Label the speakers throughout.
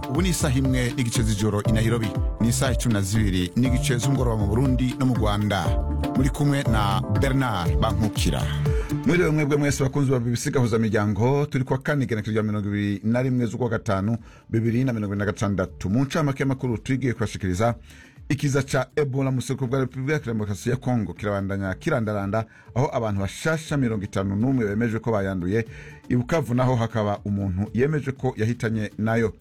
Speaker 1: ubu ni isaha imwe n'igice z'ijoro i Nairobi ni isaha cumi na zibiri n'igice z'umugoroba mu burundi no mu rwanda muri kumwe na bernard bankukira mwiriwe mwebwe mwese bakunzi ba bbc gahuzamiryango turi kuwa kane igenekerezo rya mirongo ibiri na rimwe z'ukwa gatanu bibiri na mirongo ibiri na gatandatu mu ncamake y'amakuru twigiye kubashikiriza ikiza ca ebola mu buseruko bwa repubulika ya demokarasi ya kongo kirabandanya kirandaranda aho abantu bashasha mirongo itanu n'umwe bemeje ko bayanduye i bukavu naho hakaba umuntu yemeje ko yahitanye nayo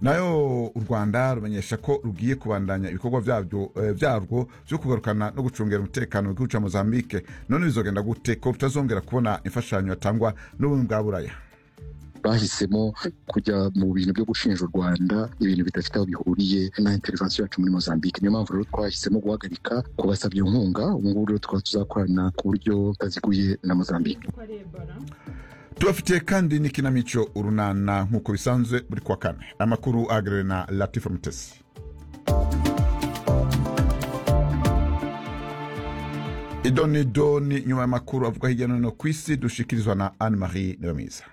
Speaker 1: nayo u rwanda rumenyesha ko rugiye kubandanya ibikorwa byabyo eh, byarwo byo kugarukana no gucungera umutekano w'igihugu cya mozambique none bizogenda gute ko rutazongera kubona imfashanyo yatangwa n'ubumwe bwa buraya
Speaker 2: bahisemo kujya mu bintu byo gushinja u rwanda ibintu bidafite aho bihuriye na intervensiyo yacu muri mozambique niyo mpamvu rero twahisemo guhagarika kubasabye inkunga ubu ngubu rero tukaba tuzakorana ku buryo butaziguye na mozambique
Speaker 1: tubafitiye kandi n'ikinamico urunana nk'uko bisanzwe buri kuwa kane amakuru ahagarariwe na latifa mutesi idoni doni nyuma y'amakuru avuga hirya no hino ku isi dushikirizwa na anne marie nibamiza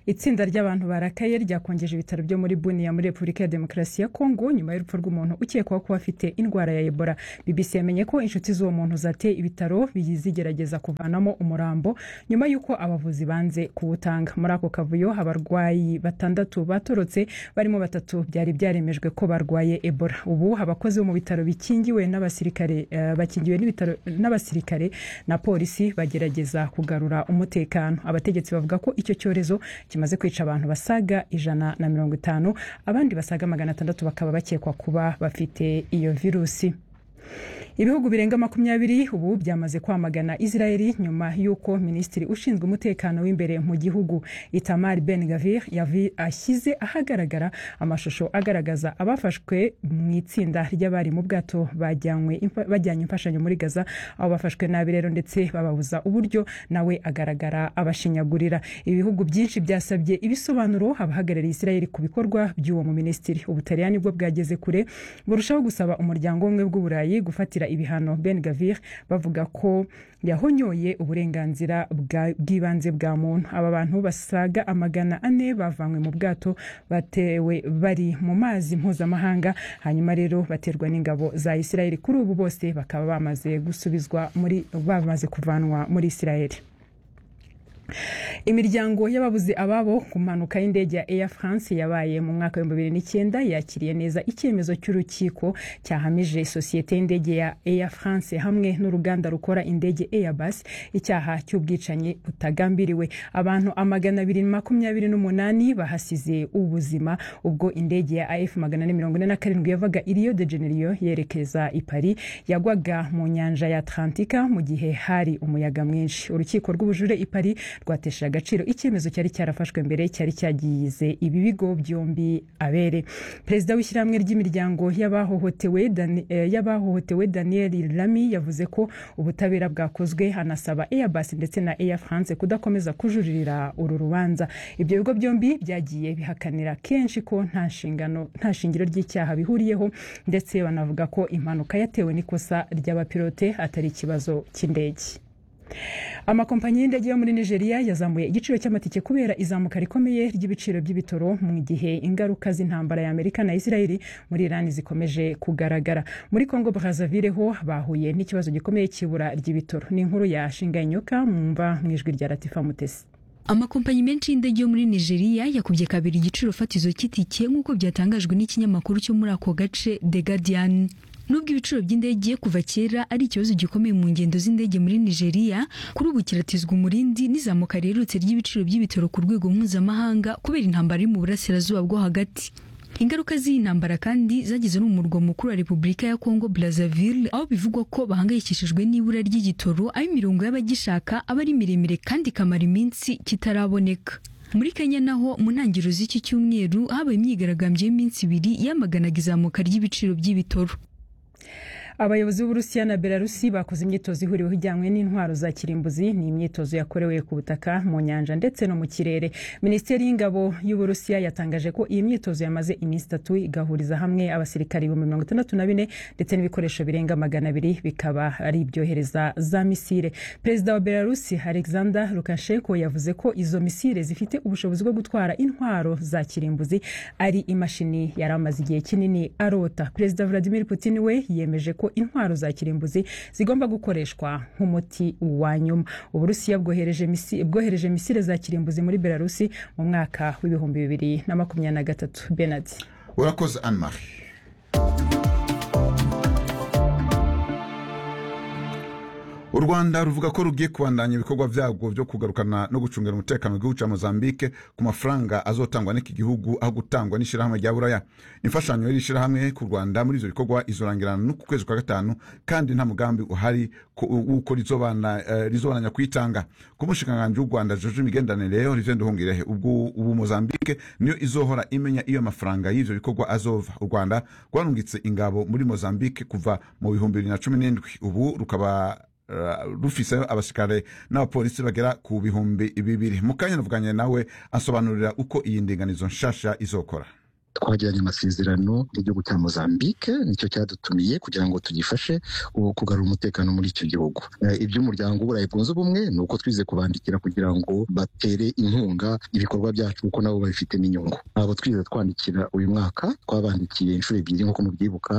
Speaker 3: itsinda ry'abantu barakaye ryakongeje ibitaro byo muri buniya muri repubulika ya demokarasi ya kongo nyuma y'urupfu rw'umuntu ukekwaho kuba afite indwara ya ebola bbc yamenye ko inshuti z'uwo muntu zateye ibitaro bizigerageza kuvanamo umurambo nyuma y'uko abavuzi banze kuwutanga muri ako kavuyo abarwayi batandatu batorotse barimo batatu byari byaremejwe ko barwaye ebola ubu abakozi bo mu bitaro bikingiwe n'abasirikare eh, bakingiwe n'ibitaro n'abasirikare na polisi bagerageza kugarura umutekano abategetsi bavuga ko icyo cyorezo kimaze kwica abantu basaga ijana na mirongo itanu abandi basaga magana atandatu bakaba bakekwa kuba bafite iyo virusi ibihugu birenga makumyabiri ubu byamaze kwamagana israeli nyuma y'uko minisitiri ushinzwe umutekano w'imbere mu gihugu itamar ben gavir yavi ashyize ahagaragara amashusho agaragaza abafashwe mu itsinda ry'abari mu bwato bajyanywe imfa- bajyanye imfashanyo muri gaza aho bafashwe nabi rero ndetse bababuza uburyo nawe agaragara abashinyagurira ibihugu byinshi byasabye ibisobanuro abahagarariye israeli ku bikorwa by'uwo mu minisitiri ubutaliyani bwo bwageze kure burushaho gusaba umuryango w'ubumwe bw'uburayi gufatira ibihano ben gavir bavuga ko yahonyoye uburenganzira bwa- bw'ibanze bwa muntu aba bantu basaga amagana ane bavanywe mu bwato batewe bari mu mazi mpuzamahanga hanyuma rero baterwa n'ingabo za isirayeli kuri ubu bose bakaba bamaze gusubizwa muri bamaze kuvanwa muri isirayeli imiryango y'ababuze ababo ku mpanuka y'indege ya air france yabaye mu mwaka w'ibihumbi bibiri n'icyenda yakiriye neza icyemezo cy'urukiko cyahamije sosiyete y'indege ya air france hamwe n'uruganda rukora indege airbus icyaha cy'ubwicanyi butagambiriwe abantu amagana abiri makumyabiri n'umunani bahasize ubuzima ubwo indege ya af magana ane mirongo ine na karindwi yavaga i rio de janeiro yerekeza i paris yagwaga mu nyanja ya atlantika mu gihe hari umuyaga mwinshi urukiko rw'ubujure i paris rwatesheje agaciro icyemezo cyari cyarafashwe mbere cyari cyagize ibi bigo byombi abere perezida w'ishyirahamwe ry'imiryango y'abahohotewe Dani- eh, y'abahohotewe daniel lami yavuze ko ubutabera bwakozwe anasaba airbus ndetse na air france kudakomeza kujuririra uru rubanza ibyo bigo byombi byagiye bihakanira kenshi ko nta nshingano nta shingiro ry'icyaha bihuriyeho ndetse banavuga ko impanuka yatewe n'ikosa ry'abapilote atari ikibazo cy'indege amakompanyi y'indege yo muri nigeria yazamuye igiciro cy'amatike kubera izamuka rikomeye ry'ibiciro by'ibitoro mu gihe ingaruka z'intambara ya amerika na israeli muri irani zikomeje kugaragara muri congo brazzaville ho bahuye n'ikibazo gikomeye cy'ibura ry'ibitoro ni inkuru ya shingayinyuka mwumva mu ijwi rya latifa mutesi
Speaker 4: amakompanyi menshi y'indege yo muri nigeria yakubye kabiri igiciro fatizo cy'itike nk'uko byatangajwe n'ikinyamakuru cyo muri ako gace the guardian nubwo ibiciro by'indege kuva kera ari ikibazo gikomeye mu ngendo z'indege muri nigeria kuri ubu kiratizwa umurindi n'izamuka riherutse ry'ibiciro by'ibitaro ku rwego mpuzamahanga kubera intambara iri mu burasirazuba bwo hagati Ingaruka z'iyi ntambara kandi zageze no mu murwa mukuru wa Repubulika ya Kongo Brazzaville aho bivugwa ko bahangayikishijwe n'ibura ry'igitoro aho imirongo y'abagishaka aba ari miremire kandi ikamara iminsi kitaraboneka. Muri Kenya naho mu ntangiriro z'iki cyumweru habaye imyigaragambyo y'iminsi ibiri yamaganaga izamuka ry'ibiciro by'ibitoro.
Speaker 3: abayobozi b'uburusiya na belarusi bakoze imyitozo ihuriweho ijyanywe n'intwaro za kirimbuzi ni imyitozo yakorewe ku butaka mu nyanja ndetse no mu kirere minisiteri y'ingabo y'uburusiya yatangaje ko iyi myitozo yamaze iminsi itatu igahuriza hamwe abasirikari ibihumbi mirongo itandatu na bine ndetse n'ibikoresho birenga magana abiri bikaba ari ibyohereza za misire perezida wa belarusi alexander lukashenko yavuze ko izo misire zifite ubushobozi bwo gutwara intwaro za kirimbuzi ari imashini yari amaze igihe kinini arota perezida vladimir putin we yemeje ko intwaro za kirimbuzi zigomba gukoreshwa nk'umuti wa nyuma uburusiya bwohereje misi- bwohereje misire za kirimbuzi muri belarusi mu mwaka w'ibihumbi bibiri na makumyabiri na gatatu benard
Speaker 1: urakoze anne marie u rwanda ruvuga ko rugiye kubandanya ibikorwa byarwo byo kugarukana no gucungira umutekano w'igihugu cya mozambique ku mafaranga azotangwa n'iki gihugu aho gutangwa n'ishyirahamwe rya buraya imfashanyo y'iri shyirahamwe ku rwanda muri ibyo bikorwa izorangirana no ku kwezi kwa gatanu kandi nta mugambi uhari ko- w'uko rizobana- eh, rizobananya kuyitanga ku mushikiranganji w'u rwanda juje imigenderanire rero rivende uhungirehe ubwo ubu mozambique niyo izohora imenya iyo amafaranga y'ibyo bikorwa azova u rwanda rwarungitse ingabo muri mozambique kuva mu bihumbi bibiri na cumi n'indwi ubu rukaba Uh, rufise abasirikare n'abapolisi bagera ku bihumbi bibiri mu kanya navuganye nawe asobanurira uko iyi ndinganizo nshasha izokora
Speaker 2: twagiranye amasezerano n'igihugu cya mozambique nicyo cyadutumiye kugira ngo tugifashe ubu kugarura umutekano muri icyo gihugu Eh, iby'umuryango w'uburayi bwunze ubumwe ni uko twize kubandikira kugira ngo batere inkunga ibikorwa byacu kuko nabo babifitemo inyungu ntabwo twize twandikira uyu mwaka twabandikiye inshuro ebyiri nk'uko mubyibuka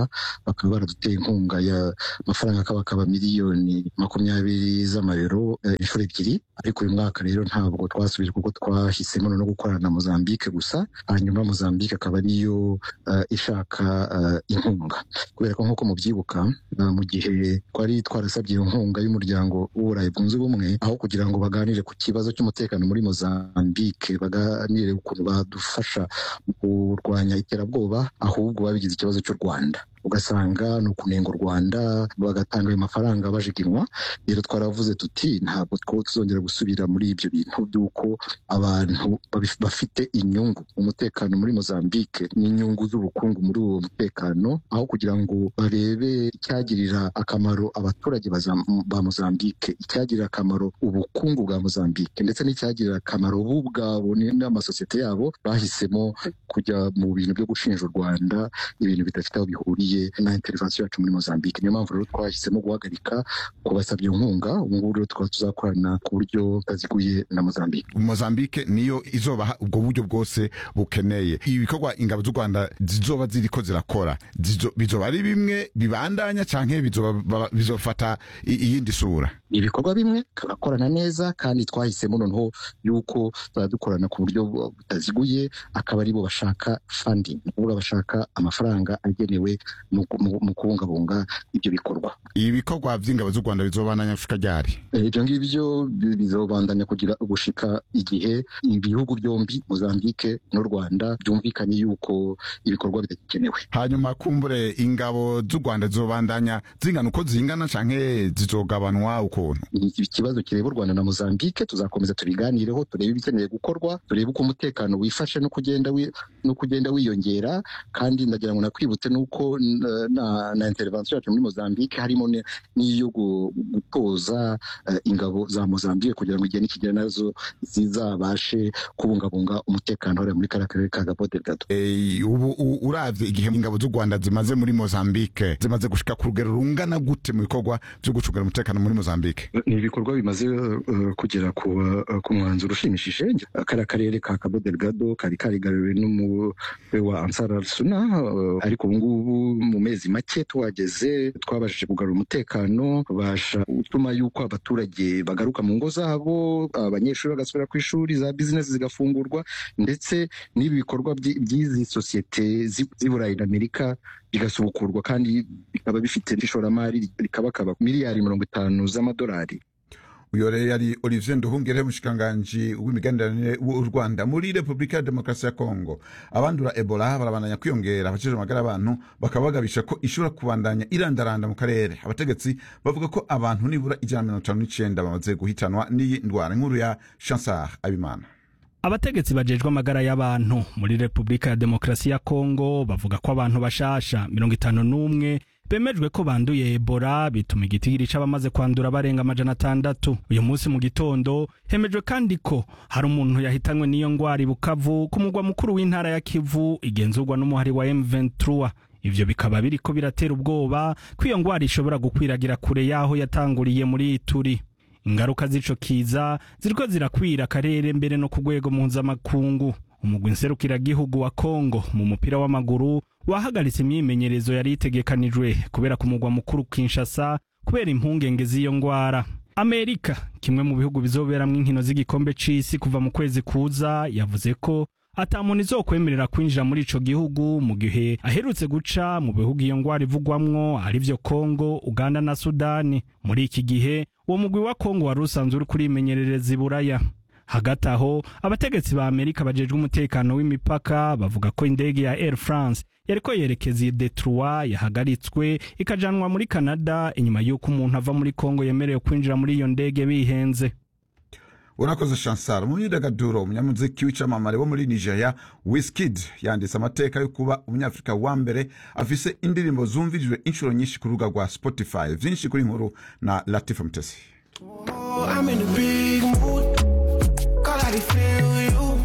Speaker 2: bakaba baraduteye inkunga y'amafaranga akaba akaba miliyoni makumyabiri z'amayero eh, inshuro ebyiri ariko uyu mwaka rero ntabwo twasubije kuko twahisemo no gukorana na mozambique gusa hanyuma mozambique akaba ariyo eh, ishaka eh, inkunga kubera ko nk'uko mubyibuka eh, mu gihe twari twarasabye iyo nkunga y'umuryango w'uburayi bwunze ubumwe aho kugira ngo baganire ku kibazo cy'umutekano muri mozambique baganire ukuntu badufasha mu kurwanya iterabwoba ahubwo babigize ikibazo cy'u rwanda ugasanga ni ukunenga u rwanda bagatanga ayo mafaranga bajiginwa rero twaravuze tuti ntabwo two tuzongera gusubira muri ibyo bintu by'uko abantu babi- bafite inyungu umutekano muri mozambique n'inyungu z'ubukungu muri uwo mutekano aho kugira ngo barebe icyagirira akamaro abaturage bazam- ba mozambique icyagirira akamaro ubukungu bwa mozambique ndetse n'icyagirira akamaro bo ubwabo ni- n'amasosiyete yabo bahisemo kujya mu bintu byo gushinja u rwanda ibintu bidafite aho bihuriye na intervention yacu muri mozambique niyo mpamvu rero twahisemo guhagarika kubasabye inkunga ubu ngubu rero tukaba tuzakorana ku buryo butaziguye na mozambique
Speaker 1: mozambique niyo izobaha ubwo buryo bwose bukeneye ibi bikorwa ingabo z'u rwanda zizoba ziriko zirakora zizo- bizoba ari bimwe bibandanya canke bizoba- ba- bizofata i- iyindi sura
Speaker 2: ni ibikorwa bimwe tugakorana neza kandi twahisemo noneho yuko turadukorana ku buryo butaziguye akaba aribo bashaka funding ni ukuvuga bashaka amafaranga agenewe mu ku- mu- mu kubungabunga ibyo bikorwa
Speaker 1: ibi bikorwa vy'ingabo z'u rwanda bizobandanya gushika ryari
Speaker 2: Eh, ibyo ngibyo bi- bizobandanya kugira gushika igihe ibihugu byombi mozambique n'u rwanda byumvikanye yuko ibikorwa bidagikenewe
Speaker 1: hanyuma kumbure ingabo z'u rwanda zizobandanya zingana uko zingana canke zizogabanwa ukuntu
Speaker 2: ni ikibazo kireba u rwanda na mozambique tuzakomeza tubiganireho turebe ibikeneye gukorwa turebe uko umutekano wifashe no kugenda wi- no kugenda wiyongera kandi ndagira ngo nakwibutse n'uko n- na, na intervention yacu muri mozambique harimo ne- n'iyo gu- gutoza eh, ingabo za mozambique kugira ngo igihe nikigera nazo zizabashe kubungabunga umutekano hariya muri kariya karere ka gabo delgado
Speaker 1: Eh, ubu u- uravye igihe ingabo z'u rwanda zimaze muri mozambique zimaze gushika ku rugero rungana gute mu bikorwa vyo gucungira umutekano muri mozambique
Speaker 2: ni ibikorwa bimaze eh, kugera ku eh, ku mwanzuro ushimishije kariya karere ka cabo delgado kari karigaruriwe n'umutwe wa ansar al suna eh, ariko ubu ngubu mu mezi make tuhageze twabashije kugarura umutekano babasha gutuma yuko abaturage bagaruka mu ngo zabo abanyeshuri bagasubira ku ishuri za bizinesi zigafungurwa ndetse n'ibi bikorwa by'i- by'izi sosiyete z'i- z'i burayi na amerika bigasubukurwa kandi bikaba bifite ishoramari rikabakaba miliyari mirongo itanu z'amadolari
Speaker 1: uyo rero yari olivier nduhungire umushikiranganji w'imigenderanire w'u rwanda muri repubulika ya demokarasi ya kongo abandura ebola barabandanya kwiyongera abakije amagara abantu bakaba bagabisha ko ishobora kubandanya irandaranda mu karere abategetsi bavuga ko abantu nibura ijana na mirongo itanu n'icenda bamaze guhitanwa n'iyi ndwara inkuru ya chansar abimana
Speaker 5: abategetsi bajejwe amagara y'abantu muri repubulika ya demokarasi ya kongo bavuga ko abantu bashasha mirongo itanu n'umwe bemejwe ko banduye Ebola bituma igitigiri c'abamaze kwandura barenga amajana atandatu uyu munsi mu gitondo hemejwe kandi ko hari umuntu yahitanywe n'iyo ngwara i Bukavu ku mugwa mukuru w'intara ya Kivu igenzurwa n'umuhari wa M23 ivyo bikaba biriko biratera ubwoba ko iyo ngwara ishobora gukwiragira kure yaho yatanguriye muri Ituri ingaruka z'ico kiza ziriko zirakwira akarere mbere no ku rwego mpuzamakungu umugwi nserukiragihugu wa Kongo mu mupira w'amaguru wahagaritse imyimenyerezo yari itegekanijwe kubera ku mugwa mukuru Kinshasa kubera impungenge z'iyo ngwara Amerika kimwe mu bihugu bizoberamwo inkino z'igikombe c'isi kuva mu kwezi kuza yavuze ko ata muntu izokwemerera kwinjira muri ico gihugu mu gihe aherutse guca mu bihugu iyo ngwara ivugwamwo arivyo Kongo, Uganda na Sudani. Muri iki gihe uwo mugwi wa Kongo wari usanzwe uri kurimenyerereza i Buraya. Hagati aho abategetsi ba Amerika bajejwe umutekano w'imipaka bavuga ko indege ya Air France yariko yerekeza i Detroit yahagaritswe ikajanwa muri Canada inyuma y'uko umuntu ava muri Kongo yemerewe kwinjira muri iyo ndege bihenze.
Speaker 1: urakoze shansara mu myidagaduro umunyamuziki w'icamamare wo muri nigeria wizkid yanditse amateka yo kuba umunyafurika wa mbere afise indirimbo zumvirijwe inshuro nyinshi ku rubuga rwa spotify vyinshi kuri nkuru na latifa mutesi
Speaker 6: I'm in a big mood. God, I feel you.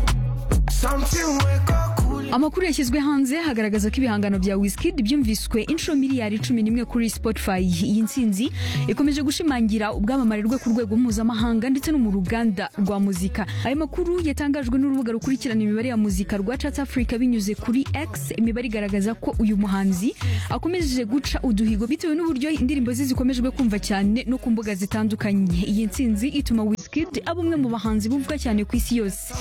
Speaker 6: Something wake up cool.
Speaker 4: amakuru yashyizwe hanze hagaragaza ko ibihangano bya wizkid byumviswe inshuro miliyari cumi n'imwe kuri spotify iyi nsinzi ikomeje gushimangira ubwamamare rwe ku rwego mpuzamahanga ndetse no mu ruganda rwa muzika aya makuru yatangajwe n'urubuga rukurikirana imibare ya muzika rwa chat africa binyuze kuri x imibare igaragaza ko uyu muhanzi akomeje guca uduhigo bitewe n'uburyo indirimbo ze zikomejwe kumva cyane no ku mbuga zitandukanye iyi nsinzi ituma wizkid aba umwe mu bahanzi bumvwa cyane ku isi yose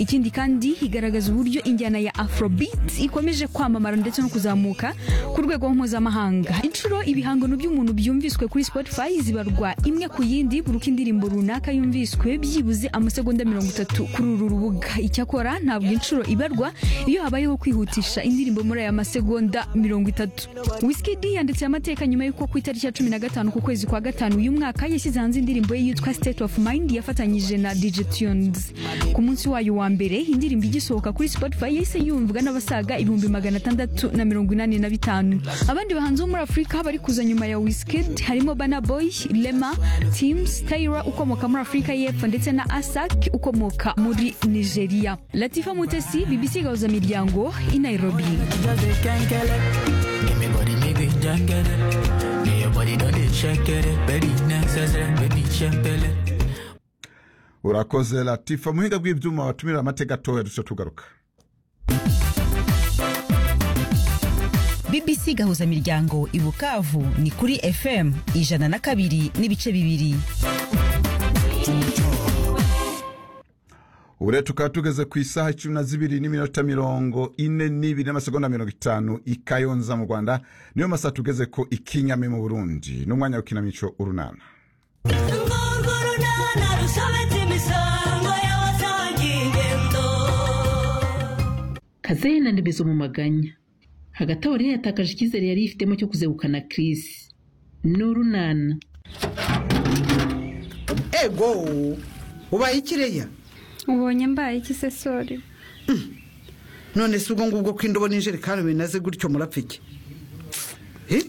Speaker 4: ikindi kandi igaragaza uburyo injyana ya afrobeat ikomeje kwamamara ndetse no kuzamuka ku rwego mpuzamahanga inshuro ibihangano by'umuntu byumviswe kuri spotify zibarwa imwe ku yindi buri uko indirimbo runaka yumviswe byibuze amasegonda mirongo itatu kuri uru rubuga icyakora ntabwo inshuro ibarwa iyo habayeho kwihutisha indirimbo muri aya masegonda mirongo itatu wizkid yanditse amateka nyuma y'uko ku itariki ya cumi na gatanu ku kwezi kwa gatanu uyu mwaka yashyize hanze indirimbo ye yitwa state of mind yafatanyije na dj tunes ku munsi wayo wa mbere indirimbo igisohoka kuri spotify yahise yumvwa n'abasaga ibihumbi magana atandatu na mirongo inani na bitanu abandi bahanzi bo muri afurika bari kuza nyuma ya wizkid harimo bana boy lema teams tyra ukomoka muri afurika y'epfo ndetse na asak ukomoka muri nigeria latifa mutesi bbc gahuza miryango i nairobi
Speaker 6: Just they can't get it. Give me body, make me just get it. Yeah, your body don't they check it. Baby, next, baby, check it.
Speaker 1: urakoze latifa muhinga bw'ibyuma watumira amateka atoya duca tugaruka
Speaker 7: bbc gahuza miryango i bukavu ni kuri fm ijana na kabiri n'ibice bibiri
Speaker 1: ubu rero tukaba tugeze ku isaha cumi na zibiri n'iminota mirongo ine n'ibiri n'amasegonda mirongo itanu i kayonza mu rwanda niyo masaha tugeze ko i kinyami mu burundi n'umwanya w'ikinamico urunana
Speaker 8: urwo runana rusobetse imisango y'abatagigendo
Speaker 9: kazehe na ndebezo mu maganya hagati aho rero yatakaje icyizere yari yifitemo cyo kuzegukana kirisi n'urunana
Speaker 10: ego ubaye ikireya
Speaker 11: ubonye mbaye iki se sori
Speaker 10: none si ubwo ngubwo ko indobo n'injerekani binaze gutyo murapfa iki Eh,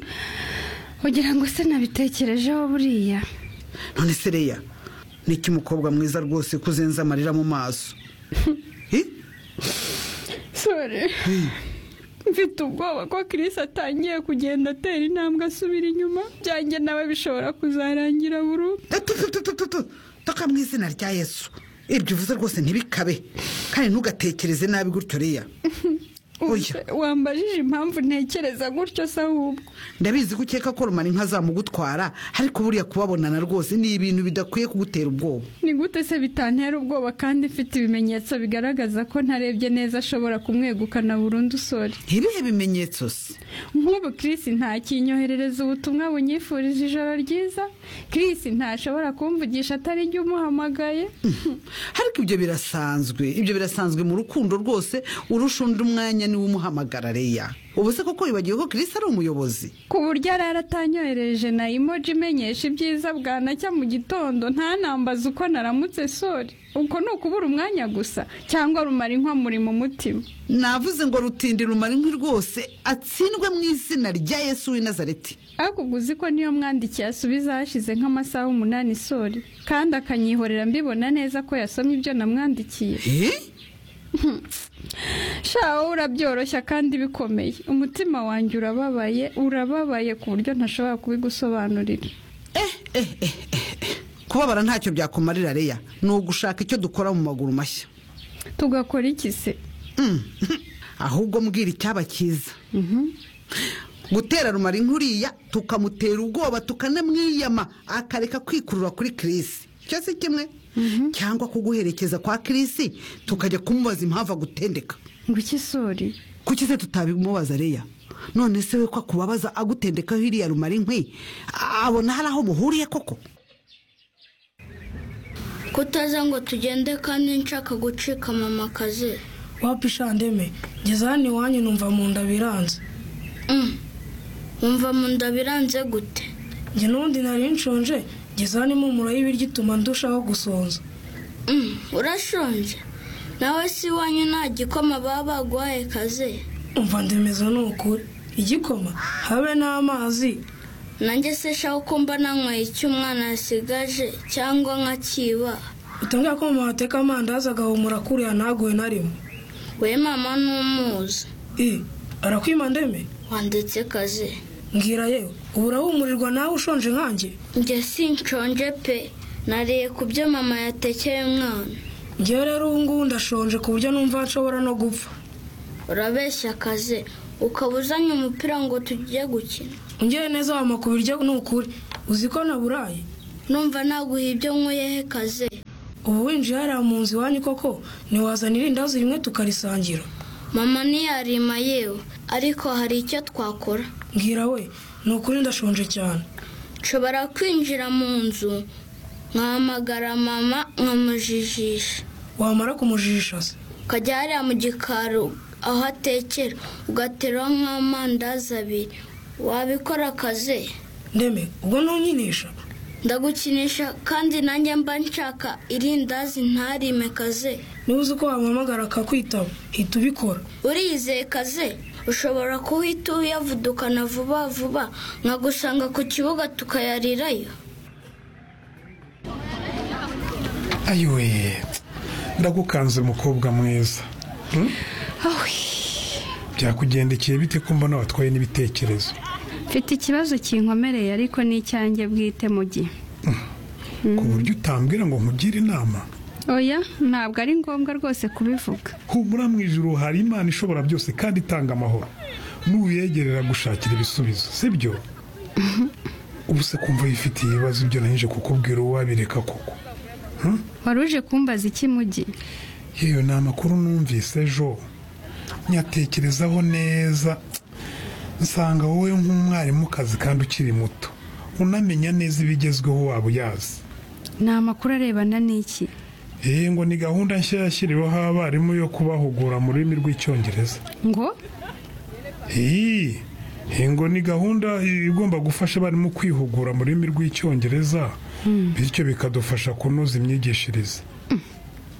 Speaker 11: ugira ngo se nabitekerejeho buriya
Speaker 10: none se reya ni iki mukobwa mwiza rwose ko uzenza amarira mu maso Eh,
Speaker 11: sori mfite ubwoba ko kirisi atangiye kugenda atera intambwe asubira inyuma byanjye nawe bishobora kuzarangira burundu
Speaker 10: tu, tu, tu, tu, tu, tu, toka mu izina rya yesu ibyo uvuze rwose ntibikabe kandi ntugatekereze nabi gutyo reya
Speaker 11: Ubuse wambajije impamvu ntekereza gutyo se ahubwo
Speaker 10: ndabizi ko ukeka ko rumara inka zamugutwara ariko buriya kubabonana rwose ni ibintu bidakwiye kugutera ubwoba
Speaker 11: ni gute se bitantera ubwoba kandi mfite ibimenyetso bigaragaza ko ntarebye neza ashobora kumwegukana burundu sori
Speaker 10: ibihe bimenyetso se
Speaker 11: nk'ubu kirisi ntakinyoherereza ubutumwa bunyifuriza ijoro ryiza kirisi ntashobora kumvugisha atari jya umuhamagaye
Speaker 10: ariko ibyo birasanzwe ibyo birasanzwe mu rukundo rwose urusha undi umwanya niwe umuhamagara reya ubu se koko wibagiwe ko kirisi ari umuyobozi
Speaker 11: ku buryo arara atanyohereje na emoji imenyesha ibyiza bwanacya mu gitondo ntanambaze uko naramutse sori uko ni ukubura umwanya gusa cyangwa rumara inkwa muri mu mutima
Speaker 10: navuze ngo rutindi rumara inkwi rwose atsindwe mu izina rya yesu w'i nazareti
Speaker 11: ariko ubwo uzi ko niyo mwandikiye asubiza hashize nk'amasaha umunani sori kandi akanyihorera mbibona neza ko yasomye ibyo namwandikiye sha wowe urabyoroshya kandi bikomeye umutima wanjye urababaye urababaye ku buryo ntashobora kubigusobanurira
Speaker 10: kubabara ntacyo byakumarira reya ni ugushaka icyo dukora mu maguru mashya
Speaker 11: tugakora iki se
Speaker 10: ahubwo mbwira icyaba cyiza gutera rumara inkuriya tukamutera ubwoba tukanamwiyama akareka kwikurura kuri kirisi icyo si kimwe cyangwa kuguherekeza kwa kirisi tukajya kumubaza impamvu agutendeka
Speaker 11: ngo iki sori
Speaker 10: kuki se tutabimubaza reya none se we ko akubabaza agutendekaho iriya rumara inkwi abona hari aho muhuriye koko
Speaker 12: kutaza ngo tugende kandi nshaka gucika mama akazi
Speaker 13: wapishandeme ngeze hano iwanyu numva mu nda biranze
Speaker 12: wumva mu nda biranze gute
Speaker 13: njye n'ubundi nari nshonje ngeze hano impumuro y'ibiryo ituma ndushaho gusonza
Speaker 12: Mm, urashonje nawe si iwanyu nta gikoma baba baguhaye kazi
Speaker 13: umva ndemeza ni ukuri igikoma habe n'amazi
Speaker 12: nanjye se shaho kumba nanyweye icyo umwana yasigaje cyangwa nkakiba
Speaker 13: utambwira ko mama ateka amandazi agahumura kuriya ntaguwe na rimwe
Speaker 12: we mama n'umuzi
Speaker 13: i arakwima ndeme
Speaker 12: wanditse kazi
Speaker 13: mbwira yewe ubu urahumurirwa nawe ushonje nkanjye
Speaker 12: njye sinshonje pe nariye ku byo mama yatekeye umwana
Speaker 13: ngewe rero ubu ngubu ndashonje ku buryo numva nshobora no gupfa
Speaker 12: urabeshya akazi ukaba uzanye umupira ngo tujye gukina
Speaker 13: ungere neza wama ku biryo ni ukuri uzi ko naburaye
Speaker 12: numva naguha ibyo nkwiyehe kazi
Speaker 13: ubu winjiye hariya mu nzu iwanyu koko ntiwazanira indazi rimwe tukarisangira
Speaker 12: mama ntiyarima yewe ariko hari icyo twakora
Speaker 13: mbwira we ni ukuri ndashonje cyane
Speaker 12: nshobora kwinjira mu nzu nkahamagara mama nkamujijisha
Speaker 13: wamara kumujijisha se
Speaker 12: ukajya hariya mu gikari aho atekera ugateraho nk'amandazi abiri wabikora akazi
Speaker 13: ndeme ubwo ntunyinisha
Speaker 12: ndagukinisha kandi nanjye mba nshaka irindazi ntarime kazi
Speaker 13: niba uzi ko wamuhamagara akakwitaba hita ubikora
Speaker 12: uriyizeye kazi ushobora kuhita uyavudukana vuba vuba nkagusanga ku kibuga tukayarirayo
Speaker 14: ayiwe ndagukanze mukobwa mwiza Hmm? byakugendekeye bite ko mbona watwaye n'ibitekerezo
Speaker 11: mfite ikibazo kinkomereye ariko ni icyanjye bwite mu gihe
Speaker 14: ku buryo utambwira ngo nkugire inama
Speaker 11: oya ntabwo ari ngombwa rwose kubivuga
Speaker 14: humura mu ijuru hari imana ishobora byose kandi itanga amahoro n'uyegerera gushakira ibisubizo sibyo ubu se kumva yifitiye ibibazo ibyo nahije kukubwira uwabireka koko Hmm?
Speaker 11: wari uje kumbaza iki mu gihe
Speaker 14: yewe ni amakuru numvise ejo nyatekerezaho neza nsanga wowe nk'umwarimukazi kandi ukiri muto unamenya neza ibigezweho waba uyazi
Speaker 11: ni amakuru arebana n'iki
Speaker 14: yewe ngo ni gahunda nshya yashyiriweho abarimu yo kubahugura mu rurimi rw'icyongereza
Speaker 11: ngo
Speaker 14: iyi iyi ngo ni gahunda igomba gufasha abarimu kwihugura mu rurimi rw'icyongereza bityo bikadufasha kunoza imyigishirize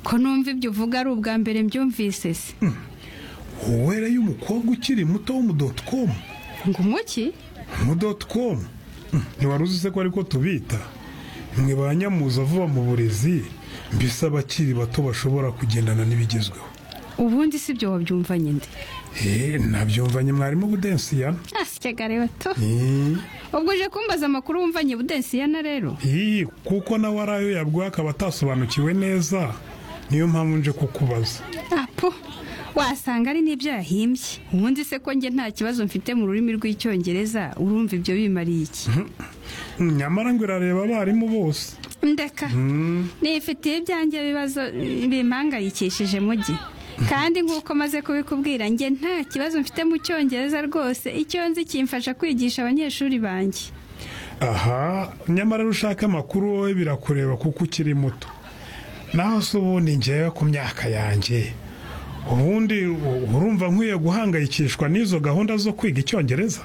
Speaker 11: ko numva ibyo uvuga ari ubwa mbere mbyumvise se
Speaker 14: wowe rero umukobwa ukiri muto wo mu doti komu
Speaker 11: ngo umuki
Speaker 14: mu doti komu ntiwari uzi se ko ariko tubita mwe ba nyamuza vuba mu burezi mbese abakiri bato bashobora kugendana n'ibigezweho
Speaker 11: ubundi si ibyo wabyumva nyine
Speaker 14: eee nabyumvanye mwarimu budensiya
Speaker 11: asigagare bato ubwo uje kumbaza amakuru wumvanye budensiyana rero
Speaker 14: iyi kuko nawe ari ayo yaguha akaba atasobanukiwe neza niyo mpamvu nje kukubaza
Speaker 11: apo wasanga ari n'ibyo yahimbye ubundi se ko njye nta kibazo mfite mu rurimi rw'icyongereza urumva ibyo bimariye iki
Speaker 14: nyamara ngo irareba abarimu bose
Speaker 11: ndeka nifitiye ibyanjye ibibazo bimpangayikishije mu gihe kandi nk'uko maze kubikubwira njye nta kibazo mfite mu cyongereza rwose icyo nzi kimfasha kwigisha abanyeshuri banjye
Speaker 14: aha nyamara iyo ushaka amakuru wowe birakureba kuko ukiri muto naho se ubu ni ngewe ku myaka yanjye ubundi urumva nkwiye guhangayikishwa n'izo gahunda zo kwiga icyongereza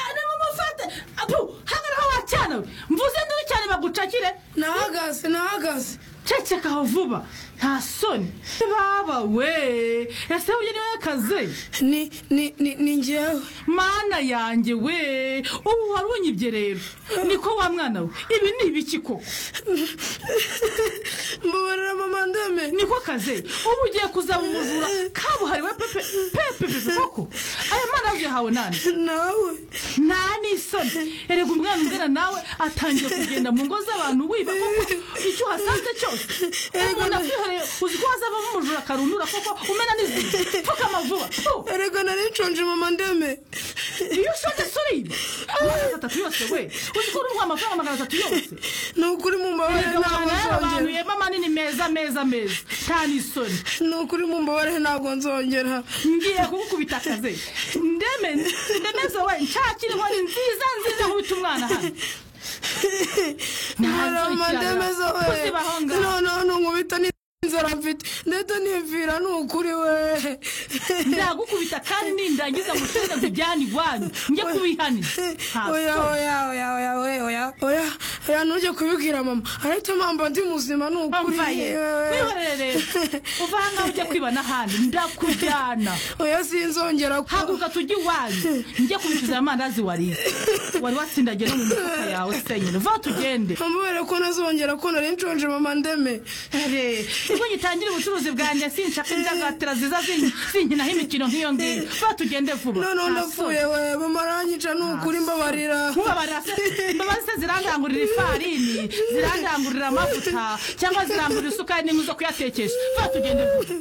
Speaker 15: ane mumufate apu hangaraho wacyana we mvuze nduru cyane bagucakire nahagaze nahagaze cecekaho vuba nta soni baba we ese uyu niwe akaze ni ni ni ni njyewe mana yanjye we ubu wari unyibye rero niko wa mwana we ibi ni ibiki koko mubarira mama ndeme niko kaze ubu ugiye kuzamumuvura kabuhariwe pepe pepe pepe koko aya mana yahawe nani nawe nta n'isoni erega umwana ungana nawe atangiye kugenda mu ngo z'abantu wiba koko icyo uhasanze cyose umuntu akwihereye uzi ko hazavamo umujura akarundura koko umena n'izindi pfukama vuba erega nari nshonje mama ndeme iyo ushonje suriba amagana atatu yose we uzi ko urumva amafaranga magana atatu yose ni ukuri mu mbabare ntabwo nzongera manini meza meza meza nta n'isoni ni ukuri mu mbabare ntabwo nzongera ngiye kugukubita akaze ndeme ndemeze we nshakire inkoni nziza nziza nkubita umwana hano
Speaker 16: Mama ndemeze we
Speaker 15: Ntazukirana.
Speaker 16: noneho ntumubita n'inzara mfite ndetse nivira ni ukuri we
Speaker 15: ndagukubita kandi nindangiza mushyize kujyana iwanyu njye kubihanira
Speaker 16: oya oya oya oya oya oya oya oya ntujye kubibwira mama ariko mpamvu ndi muzima ni ukuri
Speaker 15: Mbaye, wihorere rero uva aha ngaha ujya kwiba n'ahandi ndakujyana
Speaker 16: oya sinzongera ku
Speaker 15: haguruka tujye iwanyu njye kubicuza amandazi wariye wari watsindagiye no mu mifuka yawe senyine va tugende
Speaker 16: mubere ko ntazongera ko nari nshonje mama ndeme
Speaker 15: ubwo gitangire ubucuruzi bwanjye sinshaka indagatira ziza zin- zinkinaho imikino nk'iyo ngiyo va tugende vuba
Speaker 16: noneho
Speaker 15: Nta
Speaker 16: ndapfuye
Speaker 15: soni.
Speaker 16: we mama aranyica ni ukuri mbabarira
Speaker 15: nkubabarira se imbabazi se zirandangurira ifarini zirandangurira amavuta cyangwa zirangurira isukari n'inkwi zo kuyatekesha va tugende vuba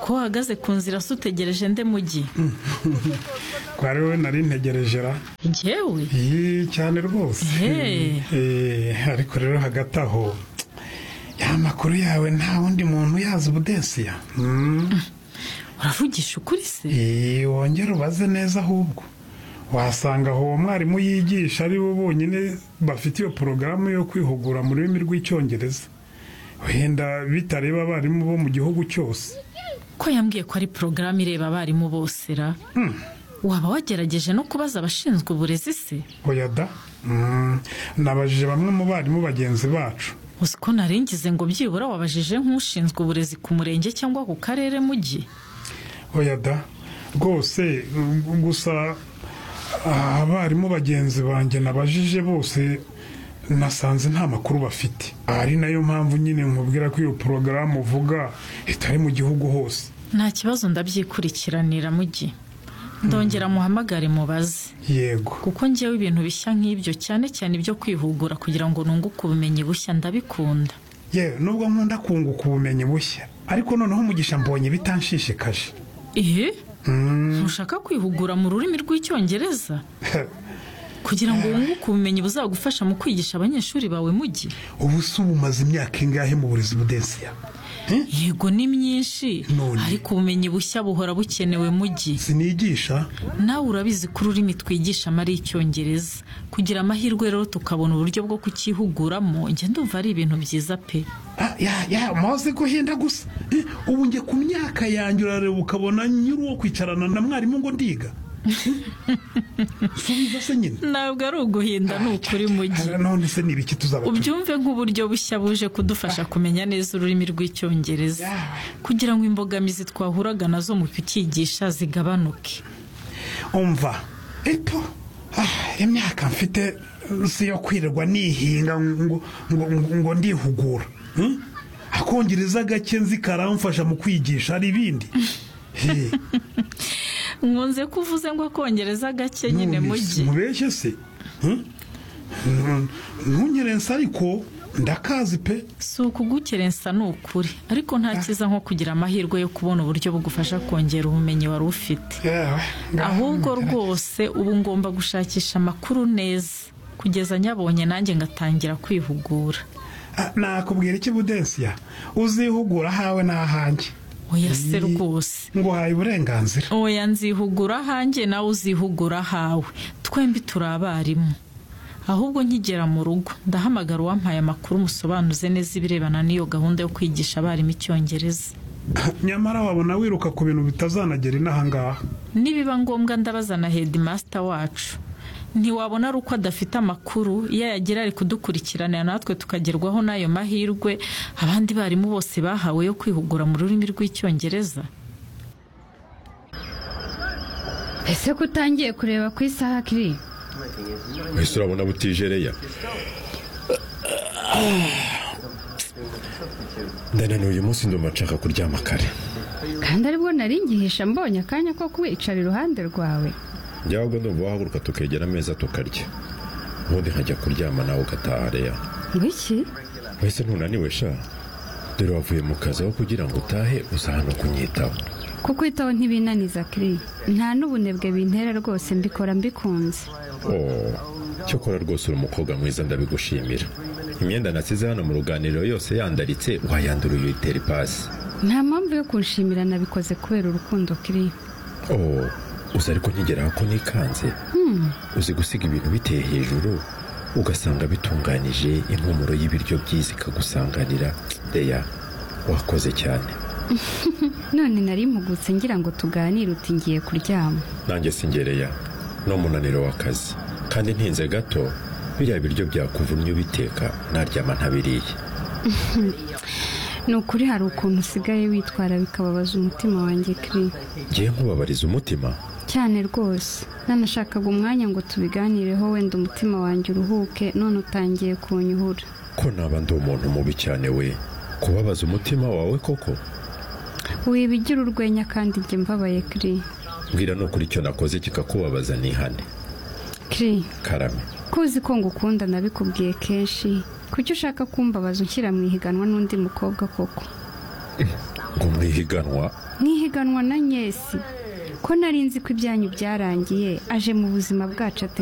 Speaker 17: ko uhagaze ku nzira se utegereje nde mugi
Speaker 14: twari we nari ntegereje ra
Speaker 17: njyewe
Speaker 14: iyi cyane rwose
Speaker 17: Ehe.
Speaker 14: Eh, ariko rero hagati aho ya makuru yawe nta wundi muntu uyazi ubudensiya
Speaker 17: uravugisha ukuri se
Speaker 14: wongere ubaze neza ahubwo wasanga aho uwo mwarimu yigisha ari bo bonyine bafite iyo porogaramu yo kwihugura mu rurimi rw'icyongereza wenda bitareba abarimu bo mu gihugu cyose
Speaker 17: ko yambwiye ko ari porogaramu ireba abarimu bose ra waba wagerageje no kubaza abashinzwe uburezi se
Speaker 14: oya da Mm, nabajije bamwe mu barimu bagenzi bacu
Speaker 17: uzi ko naringize ngo byibura wabajije nk'ushinzwe uburezi ku murenge cyangwa ku karere mugi
Speaker 14: oya da rwose mm, gusa ah, abarimu bagenzi banjye nabajije bose nasanze nta makuru bafite ari nayo mpamvu nyine nkubwira ko iyo porogaramu uvuga itari mu gihugu hose
Speaker 17: nta kibazo ndabyikurikiranira mugi ndongera muhamagare mubaze
Speaker 14: yego
Speaker 17: kuko njyewe ibintu bishya nk'ibyo cyane cyane ibyo kwihugura kugira ngo nunguke ubumenyi bushya ndabikunda
Speaker 14: yewe nubwo nkunda kunguka ubumenyi bushya ariko noneho umugisha mbonye bitanshishikaje
Speaker 17: ehe ntushaka kwihugura mu rurimi rw'icyongereza kugira ngo wunguke ubumenyi buzagufasha mu kwigisha abanyeshuri bawe mugi
Speaker 14: ubu se uba umaze imyaka ingahe mu burezi budensiya
Speaker 17: yego ni myinshi ariko ubumenyi bushya buhora bukenewe mugi
Speaker 14: sinigisha
Speaker 17: nawe urabizi ko ururimi twigishamo ari icyongereza kugira amahirwe rero tukabona uburyo bwo kukihuguramo njye ndumva ari ibintu byiza pe
Speaker 14: ya ya maze guhinda gusa Eh, ubu njye ku myaka yanjye urareba ukabona nyiri uwo kwicarana na mwarimu ngo ndiga subiza se nyine
Speaker 17: ntabwo ari uguhinda ni ukuri mugi
Speaker 14: none se ni ibiki tuzaba tu-
Speaker 17: ubyumve nk'uburyo bushya buje kudufasha kumenya neza ururimi rw'icyongereza kugira ngo imbogamizi twahuraga nazo mu kucyigisha zigabanuke
Speaker 14: umva eto ah, imyaka mfite eh, si yo kwirirwa nihinga ngo ngo- ngo- ngo ndihugura Hmm? akongereza gake nzi karamfasha mu kwigisha hari ibindi Eh,
Speaker 17: nkunze ko uvuze ngo akongereza gake nyine
Speaker 14: none
Speaker 17: mugi
Speaker 14: mubeshye se Hmm? Nun- ntunyerense ariko ndakazi pe
Speaker 17: si ukugukerensa ni ukuri ariko nta cyiza nko kugira amahirwe yo kubona uburyo bugufasha kongera ubumenyi wari ufite ahubwo rwose ubu ngomba gushakisha amakuru neza kugeza nyabonye nanjye ngatangira kwihugura
Speaker 14: Ah, nakubwira iki budensiya uzihugura ahawe n'ahanjye
Speaker 17: oya se rwose
Speaker 14: nguhaye uburenganzira
Speaker 17: oya nzihugura ahanjye nawe uzihugura ahawe twembi turi abarimu ahubwo nkigera mu rugo ndahamagara uwampaye amakuru musobanuze neza ibirebana n'iyo gahunda yo kwigisha abarimu icyongereza
Speaker 14: nyamara wabona wiruka ku bintu bitazanagera inahangaha
Speaker 17: nibiba ngombwa ndabaza na hedimasita wacu ntiwabona ari uko adafite amakuru iyo yagira ari kudukurikiranira natwe tukagerwaho n'ayo mahirwe abandi barimu bose bahawe yo kwihugura mu rurimi rw'icyongereza
Speaker 18: ese ko utangiye kureba ku isaha kiri
Speaker 19: ese urabona butijereya ndananiwe uyu munsi ndumva nshaka kuryama kare
Speaker 18: kandi aribwo nari ngihisha mbonye akanya ko kuwicara iruhande rwawe
Speaker 19: byaba ndumva wahaguruka tukegera ameza tukarya ubundi nkajya kuryama nawe ugataha reya
Speaker 18: ngwiki
Speaker 19: mbese ntunaniwe sha dore wavuye mu kazi aho kugira ngo utahe uza hano kunyitaho
Speaker 18: kukwitaho ntibinaniza kiri nta n'ubunebwe bintera rwose mbikora mbikunze
Speaker 19: oh cyokora rwose uri umukobwa mwiza ndabigushimira imyenda nasize hano mu ruganiriro yose yandaritse wayandura uyitera ipasi
Speaker 18: nta mpamvu yo kunshimira nabikoze kubera urukundo kiri
Speaker 19: oh uzi ariko nkigeraho ko nikanze
Speaker 18: Hmm.
Speaker 19: uzi gusiga ibintu biteye hejuru ugasanga bitunganije impumuro y'ibiryo byiza ikagusanganira reya wakoze cyane
Speaker 18: none nari mpugutse ngira ngo tuganire uti ngiye kuryama
Speaker 19: nanjye singereya ni umunaniro w'akazi kandi ntinze gato biriya biryo byakuvunnye ubiteka naryama ntabiriye
Speaker 18: ni ukuri hari ukuntu usigaye witwara bikababaza umutima wanjye kiri
Speaker 19: ngiye nkubabariza umutima
Speaker 18: cyane rwose nanashakaga umwanya ngo tubiganireho wenda umutima wanjye uruhuke none utangiye kunyuhura
Speaker 19: ko naba ndi umuntu mubi cyane we kubabaza umutima wawe koko
Speaker 18: wibigira urwenya kandi njye mbabaye kiri
Speaker 19: mbwira nukuri icyo nakoze kikakubabaza nihane
Speaker 18: kiri
Speaker 19: karame
Speaker 18: kuzi ko ngukunda nabikubwiye kenshi kuki ushaka kumbabaza unshyira mu ihiganwa n'undi mukobwa koko
Speaker 19: ngo mu ihiganwa
Speaker 18: mwihiganwa na nyesi ko nari nzi ko ibyanyu byarangiye aje mu buzima bwacu ate